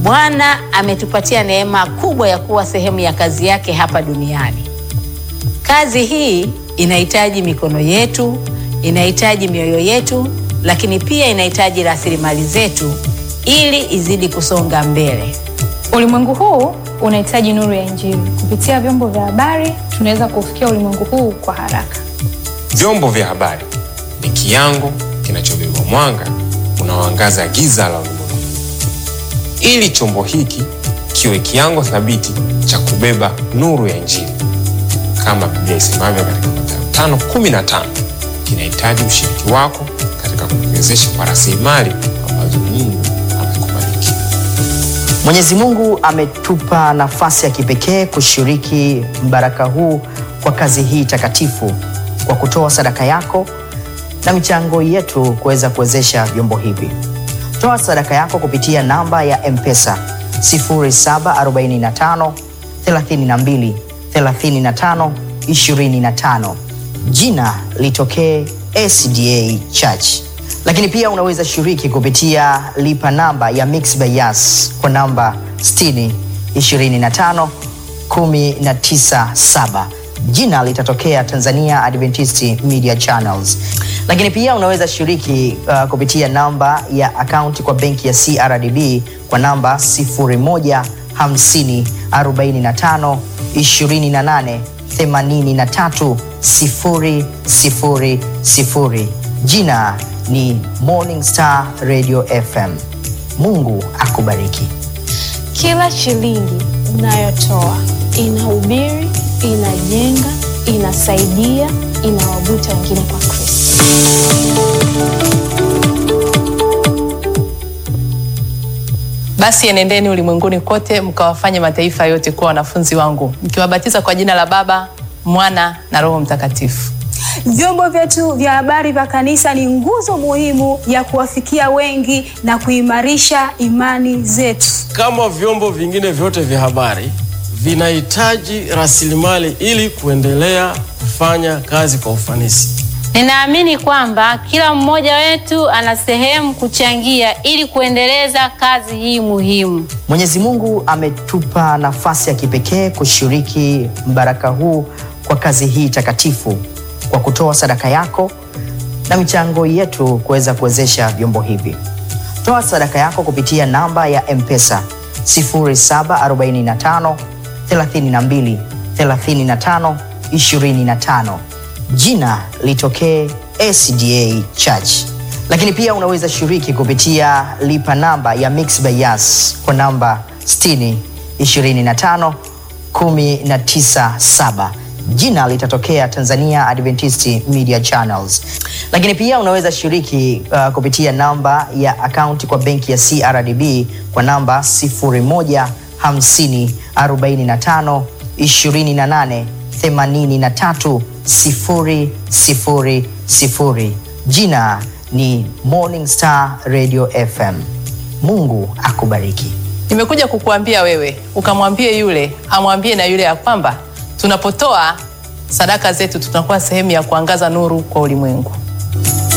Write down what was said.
Bwana ametupatia neema kubwa ya kuwa sehemu ya kazi yake hapa duniani. Kazi hii inahitaji mikono yetu, inahitaji mioyo yetu, lakini pia inahitaji rasilimali zetu ili izidi kusonga mbele. Ulimwengu huu unahitaji nuru ya Injili. Kupitia vyombo vya habari, tunaweza kufikia ulimwengu huu kwa haraka. Vyombo vya habari ni kiango kinachobeba mwanga unaoangaza giza la ulimwengu, ili chombo hiki kiwe kiango thabiti cha kubeba nuru ya Injili. Kama Biblia isemavyo katika Mathayo 5:15, kinahitaji ushiriki wako katika kukiwezesha kwa rasilimali ambazo Mungu amekubariki. Mwenyezi Mungu ametupa nafasi ya kipekee kushiriki mbaraka huu kwa kazi hii takatifu kwa kutoa sadaka yako na michango yetu kuweza kuwezesha vyombo hivi. Toa sadaka yako kupitia namba ya M-Pesa 0745 32 35 25. Jina litokee SDA Church. Lakini pia unaweza shiriki kupitia lipa namba ya Mixx by Yas kwa namba 60 25 197 jina litatokea Tanzania Adventist Media Channels. Lakini pia unaweza shiriki uh, kupitia namba ya akaunti kwa benki ya CRDB kwa namba 0150 45 28 83 000. Jina ni Morning Star Radio FM. Mungu akubariki. Kila shilingi unayotoa inahubiri, inajenga, inasaidia, inawavuta wengine kwa Kristo. Basi enendeni ulimwenguni kote mkawafanye mataifa yote kuwa wanafunzi wangu, mkiwabatiza kwa jina la Baba, Mwana na Roho Mtakatifu. Vyombo vyetu vya habari vya kanisa ni nguzo muhimu ya kuwafikia wengi na kuimarisha imani zetu. Kama vyombo vingine vyote vya habari vinahitaji rasilimali ili kuendelea kufanya kazi kwa ufanisi. Ninaamini kwamba kila mmoja wetu ana sehemu kuchangia ili kuendeleza kazi hii muhimu. Mwenyezi Mungu ametupa nafasi ya kipekee kushiriki mbaraka huu kwa kazi hii takatifu kwa kutoa sadaka yako na michango yetu kuweza kuwezesha vyombo hivi. Toa sadaka yako kupitia namba ya M-Pesa 0745 32 35 25. Jina litokee SDA Church. Lakini pia unaweza shiriki kupitia lipa namba ya Mixx by Yas kwa namba 60 25 197 jina litatokea Tanzania Adventist Media Channels. Lakini pia unaweza shiriki uh, kupitia namba ya akaunti kwa benki ya CRDB kwa namba 0150 45 28 83 000. Jina ni Morning Star Radio FM. Mungu akubariki. Nimekuja kukuambia wewe ukamwambie yule amwambie na yule ya kwamba tunapotoa sadaka zetu tunakuwa sehemu ya kuangaza nuru kwa ulimwengu.